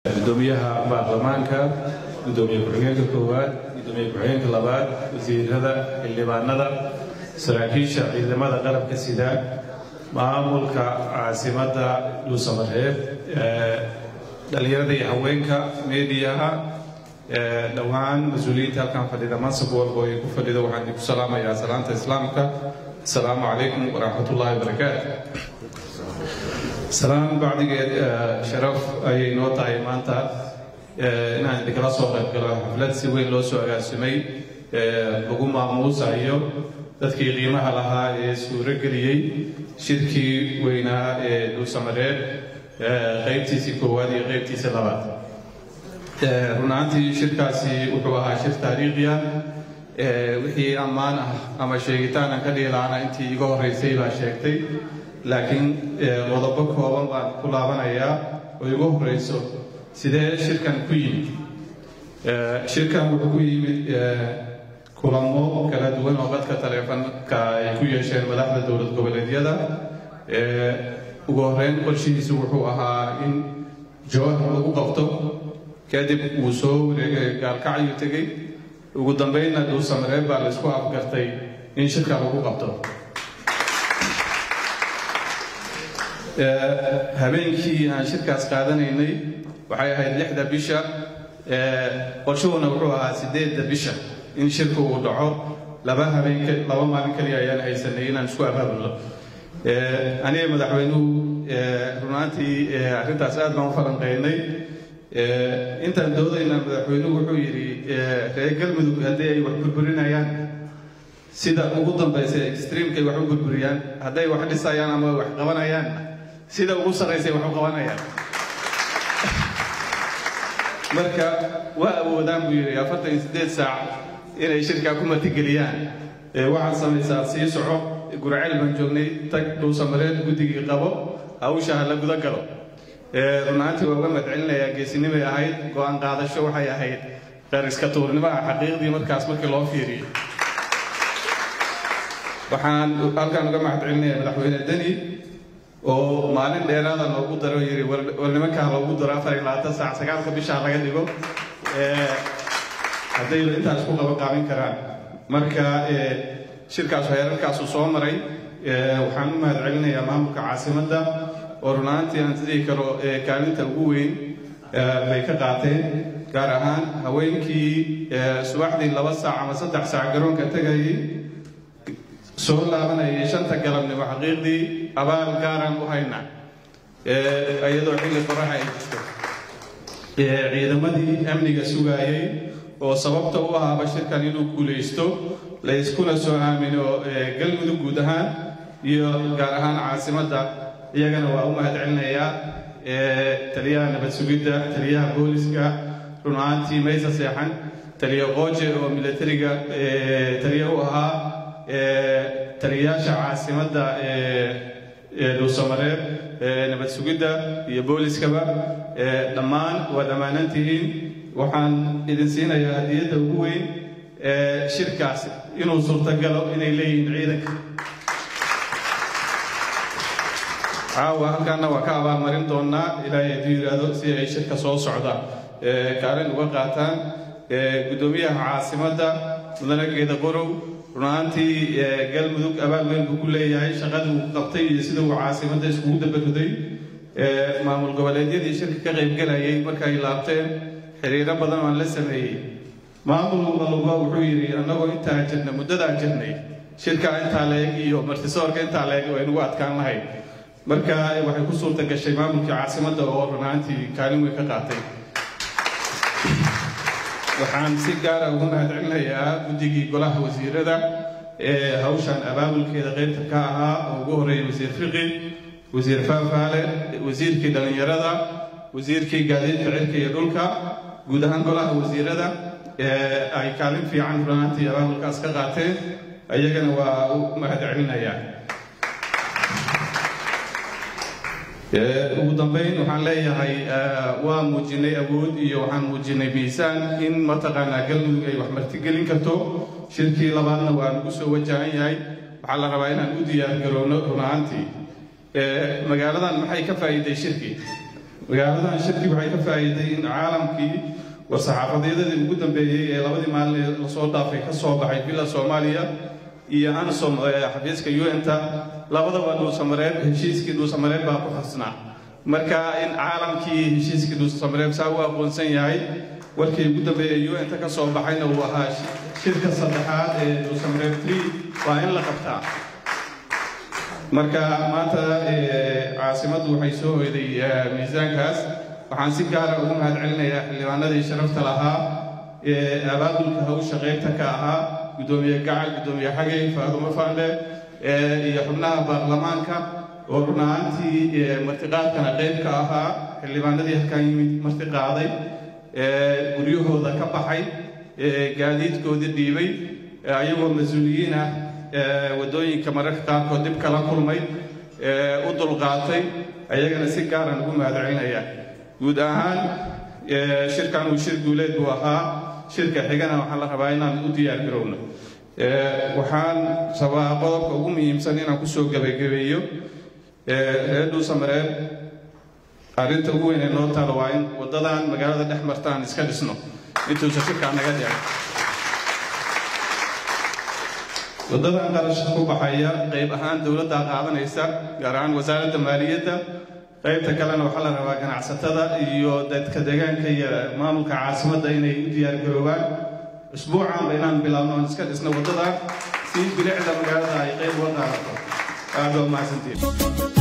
gudoomiyaha baarlamaanka gudoomiye ku-xigeenka koowaad gudoomiye ku-xigeenka labaad wasiirada xildhibaanada saraakiisha ciidamada qalabka sida maamulka caasimada dhuusamareeb dhalinyarada iyo haweenka meediyaha dhowaan mas-uuliyiinta halkan fadhida mansab walba ay ku fadhida waxaan idinku salaamayaa salaanta islaamka asalaamu calaykum waraxmat ullahi wabarakaatu salaan bacdigeed sharaf ayay noo tahay maanta inaan idinkala soo qayb galo xaflad si weyn loo soo agaasimay lagu maamuusayo dadkii qiimaha lahaa ee suuro geliyey shirkii weynaa ee dhuusamareeb qaybtiisii koowaad iyo qaybtiisii labaad runaantii shirkaasi wuxuu ahaa shir taariikhi ah wixii ammaan ah ama sheegitaan aan ka dhihi lahaana intii iga horreysay baa sheegtay laakiin qodobo kooban baan ku laabanayaa oo igu horreyso sidee shirkan ku yimid shirkan wuxuu ku yimid kulamo kala duwan oo dadka taleefanka ay ku yeesheen madaxda dowlad goboleedyada ugu horreyn qorshihiisu wuxuu ahaa in jawahar lagu qabto kadib wuu soo wareegay gaalkacyuu tegey ugu dambeynna dhuusamareeb baa laysku afgartay in shirka lagu qabto habeenkii aan shirkaas qaadanaynay waxay ahayd lixda bisha qorshuhuna wuxuu ahaa sideedda bisha in shirku uu dhaco laba habeen laba maalin kaliya ayaan haysanay inaan isku abaabulno aniga madaxweynuhu runaantii arrintaas aad baan u falanqeynay intaan doodayna madaxweynuhu wuxuu yidhi reer galmudug haddii ay wax burburinayaan sida ugu dambaysa extreamkay wax u burburiyaan hadday wax dhisayaan ama wax qabanayaan sida ugu sarraysay wax u qabanayaan marka waa awoodaan buu yidhi afartan iyo siddeed saac inay shirkaa ku martigeliyaan waxaad samaysaa sii soco gurceel baan joognay tag dhuusamareed guddigii qabo hawsha ha la guda galo runaantii waa uga madcelinayaa geesinimay ahayd go-aan qaadasho waxay ahayd qariska tuurnimaha xaqiiqdii markaas markii loo fiiriyey waxaan halkaan uga mahadcelinayaa madaxweyne deni oo maalin dheeraada noogu daro yidhi war nimankaa loogu daro afar iyo labaatan saac sagaalka bishaa laga dhigo hadday intaas ku qabanqaabin karaan marka shirkaas heerarkaasuu soo maray waxaan u mahadcelinayaa maamulka caasimadda oo runaantii aan sidii karo kaalinta ugu weyn bay ka qaateen gaar ahaan haweenkii subaxdii laba saac ama saddex saac garoonka tegayay soo laabanayay shanta galabnimo xaqiiqdii abaal gaaraan u haynaa iyadoo xilli qoraxa ay jirto ciidamadii amniga sugaayay oo sababta u ahaaba shirkan inuu guulaysto layskuna soo aamino galmudug guud ahaan iyo gaar ahaan caasimadda iyagana waa u mahadcelinayaa taliyaha nabad sugidda taliyaha booliska run ahaantii maysa seexan taliya qooje oo milatariga taliya u ahaa taliyayaasha caasimadda dhuusamareeb nabad sugidda iyo booliskaba dhammaan waa dhammaanantihiin waxaan idin siinayaa hadiyadda ugu weyn shirkaas inuu suurtagalo inay leeyihiin ciidanka caawa halkaana waa ka abaalmarin doonaa ilaahay hadduu yidhaahdo si ay shirka soo socda kaalin uga qaataan guddoomiyaha caasimadda mudane geeda qorow runaantii galmudug abaal weyn buu ku leeyahay shaqadii uu qabtay iyo sida uu caasimadda iskugu dabaruday maamul goboleedyadii shirka ka qaybgelayay markay laabteen xiriiro badan aan la sameeyey maamul walba wuxuu yidhi annagoo intaa jirna muddadaa jirnay shirkaa intaa leeg iyo martisoorka intaa leeg waynugu adkaan lahay marka waxay ku suurta gashay maamulkii caasimadda oo runaantii kaalin weyn ka qaatay waxaan si gaara ugu mahadcelinayaa guddigii golaha wasiirada ee hawshan abaabulkeeda qaybta ka ahaa oo ugu horreeyay wasiir fiqi wasiir faafaale wasiirkii dhallinyarada wasiirkii gaadiidka cirka iyo dhulka guud ahaan golaha wasiirada ay kaalin fiican runaantii abaabulkaas ka qaateen iyagana waa u mahadcelinayaa ugu dambeyn waxaan leeyahay waa muujinay awood iyo waxaan muujinay miisaan in mataqaanaa galmudug ay wax martigelin karto shirkii labaadna waa nagu soo wajahan yahay waxaa la rabaa inaan u diyaar garowno run ahaantii magaaladan maxay ka faa'iiday shirkii magaaladan shirkii waxay ka faa'iiday in caalamkii war-saxaafadeedadii ugu dambeeyey ee labadii maalin lasoo dhaafay ka soo baxay villa soomaaliya iyo ansom xafiiska un-ta labadaba dhuusamareeb heshiiskii dhuusamareeb baa ku xasnaa marka in caalamkii heshiiskii dhuusamareeb saa u aqoonsan yahay warkii ugu dambeeyey un-ta ka soo baxayna uu ahaa shirka saddexaad ee dhuusamareeb tree waa in la qabtaa marka maanta caasimaddu waxay soo hoyday miisaankaas waxaan si gaara ugu mahad celinayaa xildhibaanadii sharafta lahaa ee abaabulka hawsha qaybta ka ahaa guddoomiye gacal guddoomiye xagey faadumo faandhe iyo xubnaha baarlamaanka oo run ahaantii martiqaadkana qayb ka ahaa xildhibaanadii halkaan yimid martiqaaday guryahooda ka baxay gaadiidkoodii dhiibay ayagoo mas-uuliyiin ah waddooyinka mararka qaarkood dhib kala kulmay u dulqaatay ayagana si gaaran ugu mahad celinayaa guud ahaan shirkan uu shir guuleed buu ahaa shirka xigana waxaan la rabaa inaan u diyaar garowno waxaan rabaa qodobka ugu muhiimsan inaan kusoo gebagabeeyo reer dhuusamareeb arrinta ugu weyn ee noo taalo waa in waddadan magaalada dhex martaan iska dhisno intuusan shirkaa naga dhicin waddadan qarashka ku baxaya qayb ahaan dowladdaa qaadanaysa gaar ahaan wasaaradda maaliyadda qaybta kalena waxaa la rabaa ganacsatada iyo dadka deegaanka iyo maamulka caasimadda inay u diyaargaroobaan usbuucanba inaan bilaabno aan iska dhisno waddadan si bilicda magaalada ay qayb uga qaadato aad waa mahadsantiin